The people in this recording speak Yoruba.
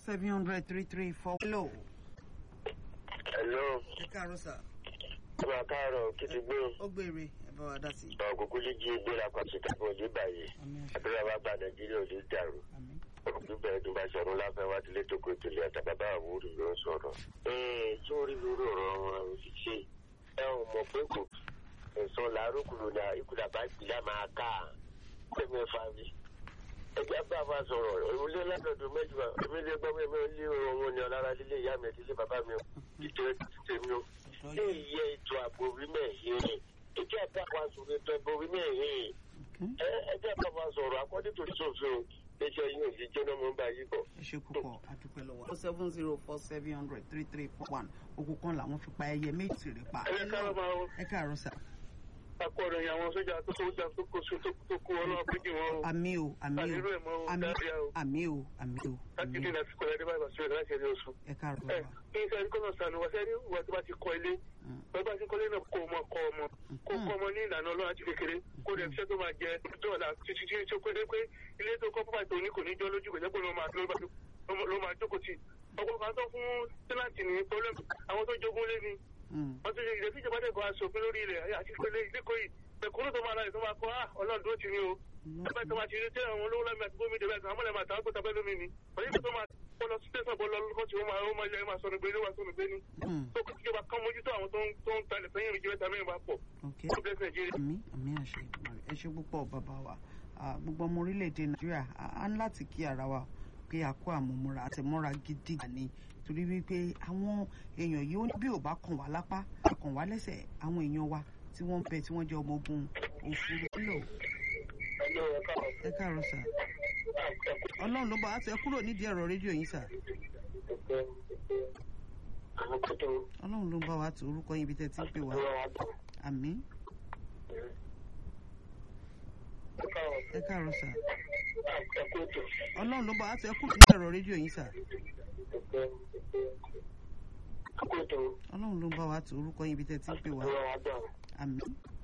seven hundred three three four. hello. hello ẹ káàárọ̀ sà. ọmọ káàárọ̀ kí ti gbé ó gbére ẹ bá wa dá sí i. ọkùnkùn lè jí gbéra pàṣẹ tàbí ojú báyìí àmín àṣẹ àdúrà bá gba nàìjíríà ò ní dàrú àmín. ọdún bẹ̀rẹ̀ tó bá sọ̀rọ̀ láfẹ́ wá tilé tó kó tèlé àtàbàbà àwòrán ló ń sọ̀rọ̀. ee tí orí lórí ọ̀rọ̀ wọn ò sì ṣe ẹ ò mọ̀ pé kò ẹ̀sán làárọ̀kùnrin náà ìkúdà bá gbìlá máa ká ẹ̀mí ẹ̀fà rí. ẹgbẹ́ bá a bá sọ̀rọ̀ ìwúlé ládọ̀dọ̀ mẹ́jọ èmi lè gbọ́ pé mi ò lé ohun ní ọ̀lára lílé ìyá mi àti ilé bàbá mi ò ìtẹ́ tèmi ò. ní ìyẹ ètò ààbò orí mẹ́ẹ̀ẹ́ ètò ààbò àwọn àsòrò ètò ààbò orí mẹ́ẹ̀ẹ́ ẹgbẹ́ bá a sọ̀rọ̀ akọ́dé tó sòfin iṣẹ́ yóò fi jóná mọ́ bá yí bọ̀. ẹ ṣe púpọ̀ àdúpẹ́ lọ́wọ́. four seven zero four seven hundred three three four one ogun kan làwọn fi pa ẹyẹ méjì rẹ̀ pa. ẹ káàárọ̀ máa ń ẹ káàárọ̀ sà. akọ̀rọ̀ yẹn àwọn sójà tó sójà tó kó so tó kó ọlọ́wọ́ péjì wọn o. àmì o àmì o àdúrà ẹ̀ mọ́ o àmì dáríà o. àmì o àmì o láti àmì ní o láti kọ́ ẹ̀dẹ́ báyìí bàṣẹ́ láti ẹ̀dẹ́ oṣù. ẹ káàárọ̀ ẹ lọ́wọ́. kí n sẹ́ni kọ́nà sànù wá sẹ́ni wà tó bá ti kọ́ ilé wọ́n bá ti kọ́lé náà kó ọmọ kọ́ ọmọ kó kọ́ ọmọ ní ìlànà ọlọ́run àti kékeré kó dẹ̀ fiṣẹ́ tó máa jẹ dọ́ọ̀là títí tí ó pé pé ilé tó kọ́ pápá tó ní kò ní jọ́ lójú kò jẹ́ pé ló máa ló máa jókòó tì ọkọ̀ kan tó fún tẹ́láǹtì ní pọ́lẹ́mù àwọn tó jogún lé ni Mm. wọ́n ti ṣe ìrètí ìjọba dẹ̀kọ́ aṣòfin lórí ilẹ̀ àti ìpele ìdíkọ̀ yìí ẹ̀kúrú tó máa láyè tó máa kọ́ á ọlọ́run dúró ti ní o ẹgbẹ́ tó máa ti rí tẹ́ àwọn olówó lámì àti gómìnà bẹ́ẹ̀ àwọn mọ̀lẹ́mà àtàwọn kòtà bẹ́ẹ̀ lómi ni wọ́n yìí tó máa kọ́ lọ sí tẹ̀sán bọ́ lọ́kọ́ tí ó máa ó máa yẹ máa sọnù gbé ló wà sọnù gbé ni Mm. tó kí ìjọba kan mójútó àwọn tó ń tó ń talẹ̀ sẹ́yìn ìjọba tàbí ìbá pọ̀ ok kó bẹ́ẹ̀ nàìjíríà. àmì àmì àṣẹ ìgbìmọ̀ ẹ ṣe púpọ̀ bàbá wa Ah, gbogbo ọmọ orílẹ̀-èdè nàìjíríà a á ń láti kí ara wa pé a kó àmúmúra àtẹ̀mọ́ra gidi gbà ni torí wípé àwọn èèyàn yìí ó ní bí ò bá kàn wá lápá kàn wá lẹ́sẹ̀ àwọn èèyàn wa tí wọ́n ń bẹ tí wọ́n jẹ́ ọmọ ogun òfurufú lò ẹ káàárọ̀ sà ọlọ́run ló bá a tẹ kúrò nídìí ẹ̀rọ rédíò yín sà ọlọ́run ló ń bá wa tó orúkọ yín ibi tẹ́ ti ń pè wá àmì ẹ káàárọ̀ sà ọlọ́run ló bá a tẹ kúrò nídìí ẹ̀rọ rédíò yín sà ọlọ́run ló ń bá wa tó orúkọ yín ibi tẹ́ ti ń pè wá àmì